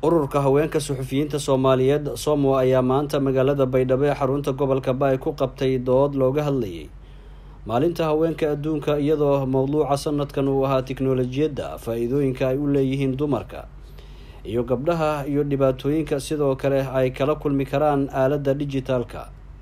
ururka haweenka suxufiyiinta soomaaliyeed somo ayaa maanta magaalada baydhabo ee xarunta gobolka baay ku qabtay dood looga hadlayay maalinta haweenka adduunka iyadoo mowduuca sanadkan uu ahaa tiknolojiyadda faa-iidooyinka ay u leeyihiin dumarka iyo gabdhaha iyo dhibaatooyinka sidoo kale ay kala kulmi karaan aaladda dijitaalka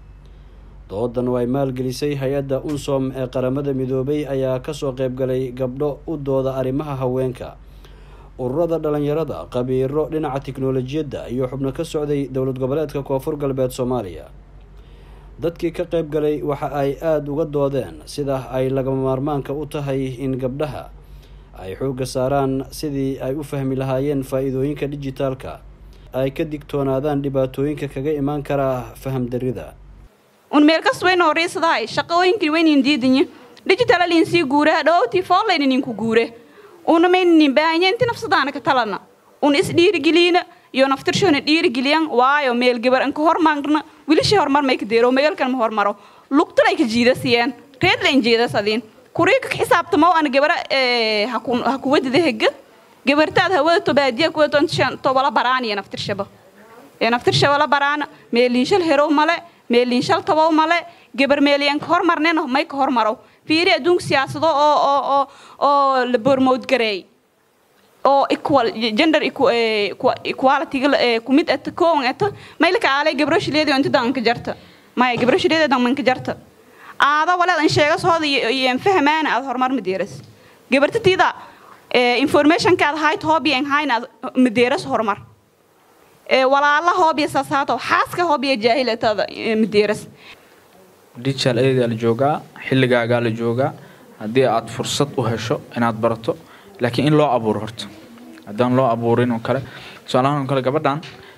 doodan oo ay maalgelisay hay-adda unsom ee qaramada midoobay ayaa kasoo qeybgalay gabdho u dooda arrimaha haweenka ururada dhalinyarada qabiiro dhinaca tiknolojiyadda iyo xubno ka socday dowlad goboleedka koonfur galbeed soomaaliya dadkii ka qeyb galay waxa ay aada uga doodeen sida ay lagama maarmaanka u tahay in gabdhaha ay xoogga saaraan sidii ay u fahmi lahaayeen faa-iidooyinka dijitaalka ay ka digtoonaadaan dhibaatooyinka kaga imaan karaa faham darida un meel kas weyn horiisadahay shaqooyinkii weynin diidinye digitalaliin sii guure dhowtii foollaynin ku guure una maynin baahanya inti nafsadaana ka talana un is dhiirigeliina iyo naftirshoona dhiirigeliyan waayo meel gabar anka hormarna wilishii horumar may ka deero meelkan ma hormaro lugtan ay ka jiidasiyeen reedla in jiidasadiin kuriika ka xisaabtamo ana gabara ha kuwadida hega gabartaad hawada tobaadiya kuwaton tobala baraaniya naftirshaba ee naftirshabala baraana meeliinshal herow male meeliinshal tabow male gabar meeliyanka hormarnena may ka hormarow fiiri adduunka siyaasado oo oo oo oo la boormowd gareey oo equal gender equality kumid ata koon ata maylka aalay gabro shileedi inta danka jarta maya gabro shileedi danka jarta aada waleed an sheega sooda iyo fahmaana aad horumar madeeras gabartatiida informationka aad hayt hobby en hayn aad madeeras horumar walaala hobby sasaato xaaska hobby jaahilatada madeeras digital adaa la joogaa xilligaagaa la joogaa haddii aad fursad u hesho inaad barato laakiin in loo abuuro horta haddaan loo abuurin oo kale tusaalahaan oo kale gabadhan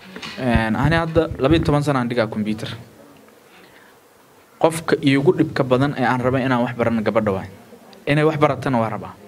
ani hadda labayo toban sana aan dhigaa combyuter qofka iigu dhibka badan ee aan rabay inaan wax barana gabadha waay inay wax baratana waa rabaa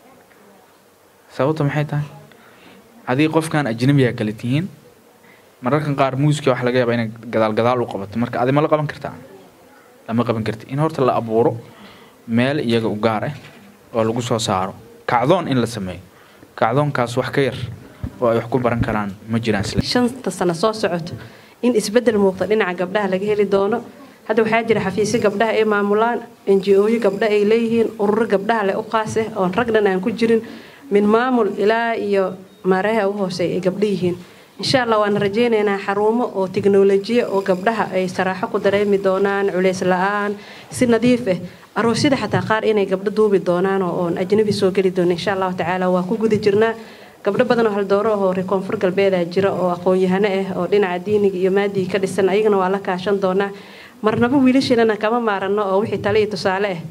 sababta maxay tahay haddii qofkan ajnabiga kale tihiin mararkan qaar muuska wax laga yaaba inay gadaal gadaal u qabato marka adi ma la qaban kartaa lama qaban karti in horta la abuuro meel iyaga u gaar ah oo lagu soo saaro kacdoon in la sameeyo kacdoonkaas wax ka yar oo ay wax ku baran karaan ma jiraan shanta sano soo socoto in isbedel muuqda dhinaca gabdhaha laga heli doono hadda waxaa jira xafiisyo gabdhaha ay maamulaan enji-ooyo gabdha ay leeyihiin ururo gabdhaha leh u qaase oon ragnan aan ku jirin min maamul ilaa iyo maareeha u hooseeya ay gabdha yihiin insha allah waana rajeynaynaa xarumo oo tiknolojiya oo gabdhaha ay saraaxo ku dareemi doonaan culeys la-aan si nadiif ah aroosyada xataa qaar inay gabdho duubi doonaan oo oon ajnabi soo geli doono insha allahu tacaala waa ku guda jirnaa gabdho badan oo haldooro ahoo reer koonfur galbeeda jira oo aqoon-yahano ah oo dhinaca diiniga iyo maadiga ka dhisan ayagana waa la kaashan doonaa marnaba wiilasheenana kama maarano oo wixii tale iyo tusaale ah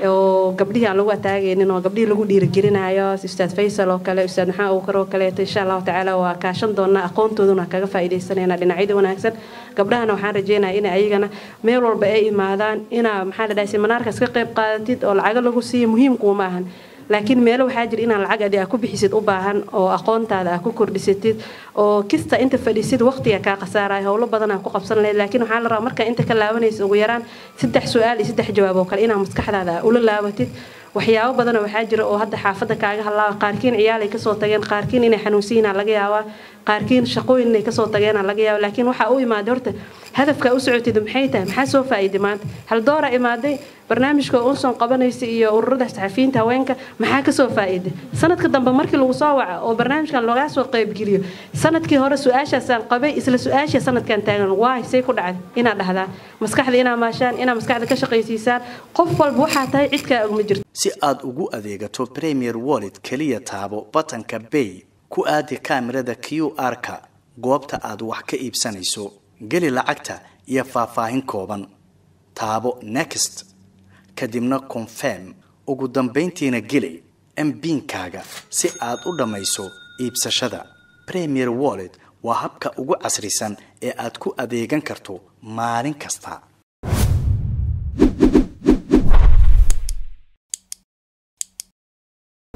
oo gabdhihii aan lagu ataagaynin oo gabdhihii lagu dhiirigelinayo ustaad faysal oo kale ustaad maxamed abukar oo kaleeto insha allahu tacaala waa kaashan doonaa aqoontooduna kaga faa'iidaysanayna dhinacyada wanaagsan gabdhahana waxaan rajeynaya inay ayagana meel walba ay imaadaan inaa maxaa la dhahay seminaarkaas ka qayb qaadatid oo lacago lagu siiya muhiimkuuma ahan laakiin meelo waxaa jira inaan lacag adi aa ku bixisid u baahan oo aqoontaada aa ku kordhisatid oo kista inta fadhiisid waqtiga kaa khasaaraya howlo badan aa ku qabsan lahayd laakiin waxaa la rabaa markaa inta ka laabanaysa ugu yaraan saddex su-aal iyo saddex jawaab oo kale inaa maskaxdaada ula laabatid waxyaabo badana waxaa jira oo hadda xaafadda kaaga hadlaaba qaarkiin ciyaalay kasoo tageen qaarkiin inay xanuunsiyiinaa laga yaabaa qaarkiin shaqooyin inay kasoo tageena laga yaaba laakiin waxaa u imaaday horta hadafkaa u socotid maxay tahay maxaa soo faa'iiday maanta haldoora imaaday barnaamijka unson qabanaysa iyo ururada saxafiyiinta haweenka maxaa kasoo faa'iiday sanadka dambe markii lagu soo waca oo barnaamijkan loogaa soo qaybgeliyo sanadkii hore su-aashaasaan qabay isla su-aasha sanadkan taagan waay say ku dhacday inaad dhahdaa maskaxda inaa maashaan inaa maskaxda ka shaqaysiisaan qof walba waxaa tahay cidkaa ogma jirto si aad ugu adeegato premier wallet keliya taabo batanka bay ku aadi kaamirada q r-ka goobta aad wax ka iibsanayso geli lacagta iyo faahfaahin kooban taabo next kadibna confirm ugu dambayntiina geli mbiinkaaga si aad u dhammayso iibsashada premier wallet waa habka ugu casrisan ee aad ku adeegan karto maalin kasta